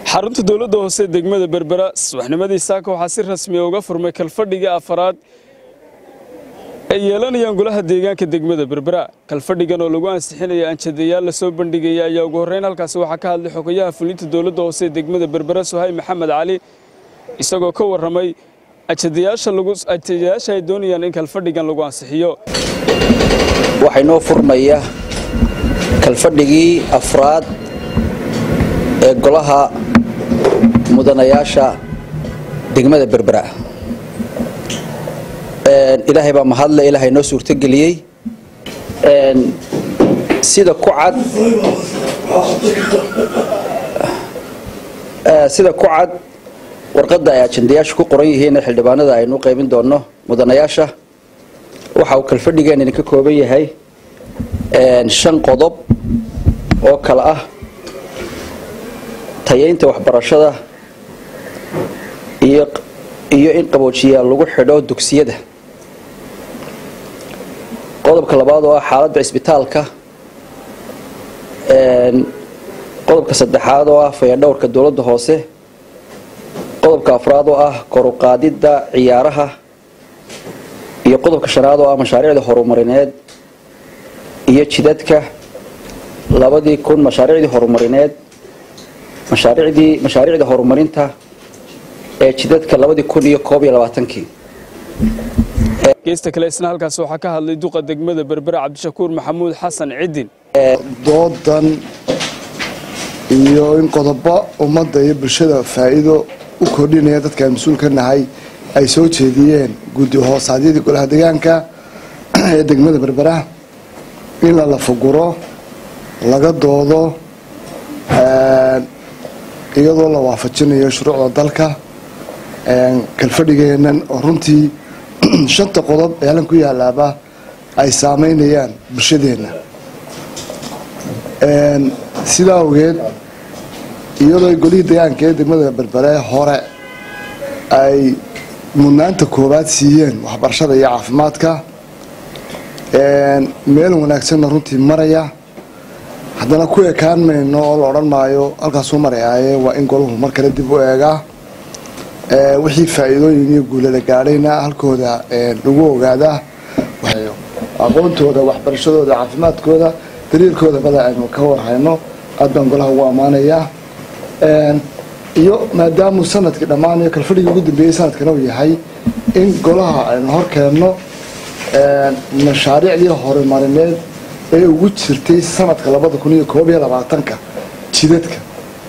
xarunta dowladda hoose degmada berbera subaxnimadii saaka waxaa si rasmiya uga furmay kalfadhiga afaraad ay yeelanayaan golaha deegaanka degmada berbera kalfadhigan oo lagu ansixinaya anjadayaal lasoo bandhigaya ayaa ugu horreyn halkaasi waxaa ka hadlay xogayaha fulinta dowladda hoose degmada berbera suhay maxamed cali isagoo ka warramay ajadayaasha ay doonayaan in kalfadhigan lagu ansixiyo waxaa inoo furmaya kalfadhigii afraad ee golaha mudanayaasha degmada berbera ilaahay baa mahadle ilaahay noo suurtogeliyey sida ku cad sida ku cad warqadda ay ajandayaashu ku qoran yihiin xildhibaanada aynu u qaybin doonno mudanayaasha waxa uu kalfadhigeen idinka kooban yahay shan qodob oo kale ah tayaynta waxbarashada iyo iyo in qaboojiyaal lagu xidho dugsiyada qodobka labaad oo ah xaaladda cisbitaalka qodobka saddexaad oo ah fayadhowrka dowladda hoose qodobka afraad oo ah koruqaadidda ciyaaraha iyo qodobka shanaad oo ah mashaariicda horumarineed iyo jidadka labadii kun mashaariicdii horumarineed mashaariicdii mashaariicda horumarinta ee jidadka labadii kun iyo koob iyo labaatankii geesta kale isna halkaas waxaa ka hadlay duqa degmada berbera cabdishakuur maxamuud xasan cidin doodan iyo in qodobo ummadda iyo bulshada faa'iido u kordhinaya dadka aan mas-uul ka nahay ay soo jeediyeen guddi hoosaadyadii golaha deegaanka ee degmada berbera in la lafaguro laga doodo iyadoo la waafajinayo shuruucda dalka kalfadhigeenan oo runtii shanta qodob ee hallan ku yaalaaba ay saameynayaan bulshadeenna sidaa awgeed iyadoo golihii deegaanka ee degmada berbere hore ay mudnaanta koowaad siiyeen waxbarashada iyo caafimaadka meel wanaagsanna runtii maraya haddana ku ekaan mayno oo la odhan maayo halkaasuu marayaaye waa in golahu mar kale dib u eegaa wixii faa'iidooyin iyo guulala gaadhayna halkooda lagu ogaadaa aqoontooda waxbarashadooda caafimaadkooda daliilkooda bada aynu ka warhayno aad baan golaha ugu ammaanayaa iyo maadaamuu sanadkii dhammaanayo kalfadhigii ugu dambeeyey sanadkana uu yahay in golaha aynu hor keenno mashaariicdii horumarineed ee ugu jirtay sanadka labada kun iyo koob iyo labaatanka jidadka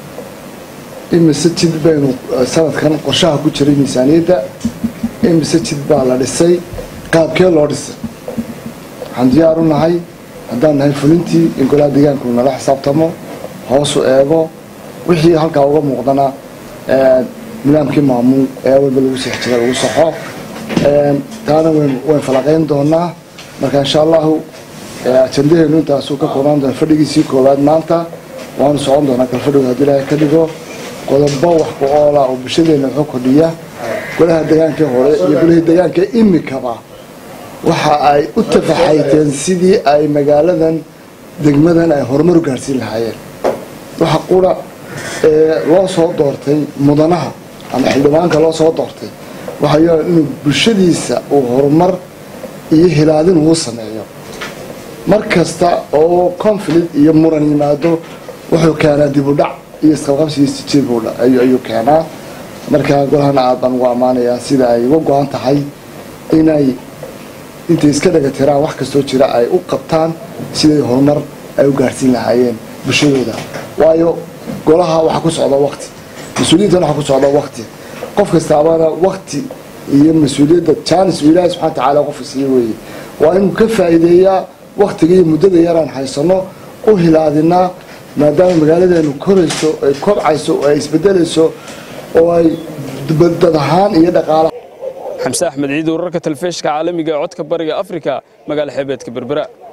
imise jid baynu sanadkan qorshaha ku jiray miisaaniyadda imise jid baa la dhisay qaabkee loo dhisay waxaan diyaar u nahay haddaan nahay fulintii in golaha deegaanku nala xisaabtamo hoosu eego wixii halkaa uga muuqdana nidaamkii maamuul ee walba lagu six jiray ugu saxo taana wayn falaqayn doonaa marka insha allahu ajandaheenu intaasuu ka koobnaan doona fadhigiisii koowaad maanta waanu socon doonaa kalfadhigu haddii ilaahay ka dhigo qodobo wax ku oola oo bulshadeena wuxuu kordhiya golaha deegaanka hore iyo golihii deegaanka imikaba waxa ay u tafaxayteen sidii ay magaaladan degmadan ay horumar u gaadhsiin lahaayeen waxa qura ee loo soo doortay mudanaha ama xildhibaanka loo soo doortay waxay inuu bulshadiisa uu horumar iyo hilaadin uu sameeyo mar kasta oo conflict iyo muran yimaado wuxuu keenaa dib u dhac iyo isqabqabsi iyo sijiib ayuu keenaa markaa golahana aad baan ugu ammaanayaa sida ay uga go-an tahay inay intay iska dhagatiraan wax kastoo jira ay u qabtaan siday horumar ay u gaadhsiin lahaayeen bulshadooda waayo golaha waxaa ku socda waqti mas-uuliyiintana waxaa ku socda waqti qof kastaabana waqti iyo mas-uuliyadda jaanis uu ilaahay subxana watacaala qofka siiye weeye waa inuu ka faa'iideeyaa waqtiga iyo muddada yaraan haysano u hilaadinaa maadaama magaaladeenu korayso ay kobcayso oo ay isbedelayso oo ay dad ahaan iyo dhaqaala xamse axmed ciid wararka talefishka caalamiga ee codka bariga afrika magaala xeebeedka berbera